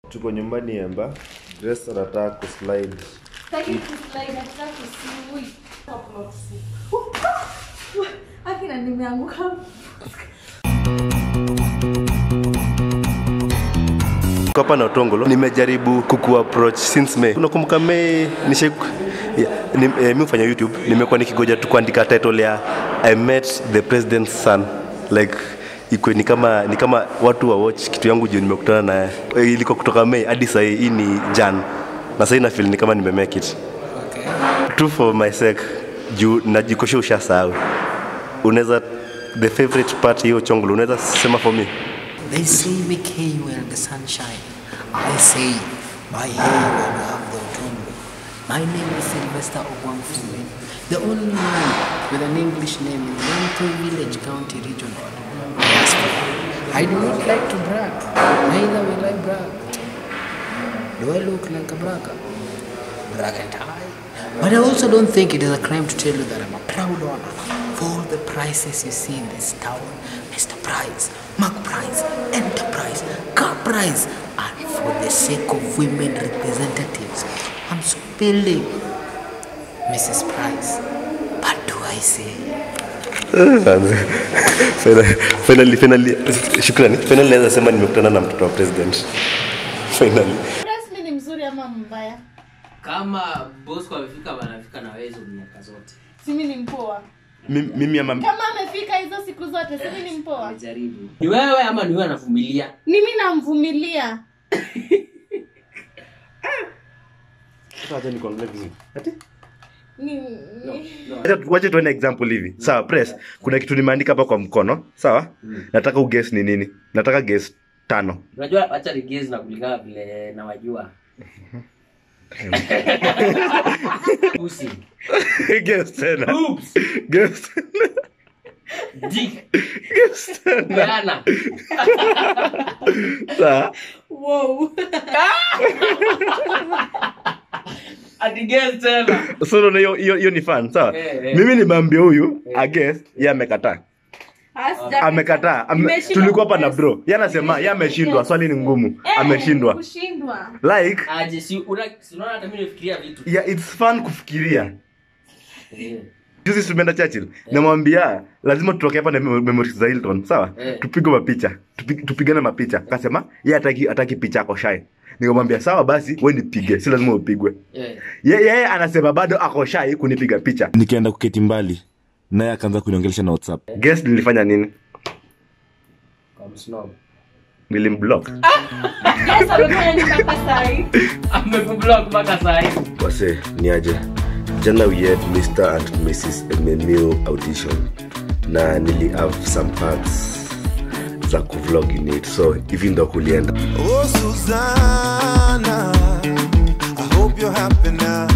tuko nyumbani Emba. Grace anataka kuslide. Sitaki kuslide, nataka kusiwi. Hapo na kusiwi. Akina nimeanguka. Tuko hapa na Otongolo. Nimejaribu kuku approach since May. Unakumbuka May nishe yeah, ni, eh, mimi hufanya YouTube. Nimekuwa nikigoja tu kuandika title ya I met the president's son. Like iko ni kama ni kama watu wa watch kitu yangu juu nimekutana naye. Eh, Ilikuwa kutoka May hadi sasa hii ni Jan. Na sasa na feel ni kama nime make it. True for my sake juu najikosha ushasahau. Unaweza the favorite part hiyo chongolo unaweza sema for me. They say make hay while the sun shine. I say buy hay while you have the autumn. My name is Sylvester Ogwangfume, the only man with an English name in Lentoi Village County Region. Diaspora. I do not like to brag, neither will I brag. Do I look like a bragger? Braggart I. But I also don't think it is a crime to tell you that I'm a proud owner of all the prices you see in this town. Mr. Price, Mark Price, Enterprise, Car Price, and for the sake of women representatives, I'm spelling Mrs. Price. But do I say? Finally- finally finally shukrani finally naweza sema nimekutana na mtoto wa president finally Rasmi ni mzuri ama mbaya? kama bosco amefika wanafika na wewe hizo miaka zote Simi ni mpoa. Mi- mimi ama Kama amefika hizo siku zote, simi ni mpoa. amejaribu ni wewe ama ni wewe anavumilia Mimi namvumilia. acha nikuangalie vizuri ati Ni, ni... Acha- wacha tuone example hivi sawa press kuna kitu nimeandika hapa kwa mkono sawa nataka uguess ni nini nataka guess tano unajua wacha rigezi na kulingana vile nawajua pusi guess tena Oops. guess dick guess tena peana sawa Wow. ati guess tena so unaona hiyo hiyo hiyo ni fun sawa Eh, eh. mimi nimeambia huyu a guess yeye amekataa Asija- amekataa Ame, Nimeshindwa tulikuwa hapa na kuguess. bro yeye anasema yeye ameshindwa swali ni ngumu Eh, ameshindwa Kushindwa. like aje si una si unaona hata mimi nafikiria vitu yeah, it's fun kufikiria Eh. juzi tumeenda churchill namwambia lazima tutoke hapa na mem- memories za hilton sawa Eh. tupige mapicha Tupi- tupigane mapicha akasema ye ataki, ataki picha ako shy nikamwambia sawa basi we nipige si lazima upigwe Eh. Ye- yeye anasema bado ako shy kunipiga picha nikaenda kuketi mbali naye akaanza kuniongelesha na whatsapp guess nilifanya nini Kwa msnob. nilimblock Yes, amefanya nini mpaka sahi? amekublock mpaka saa hii wase ni aje jana we had mr and mrs mmil audition na nili have some parts za kuvlog in it so hivi ndo kulienda Oh, Susanna, I hope you're happy now.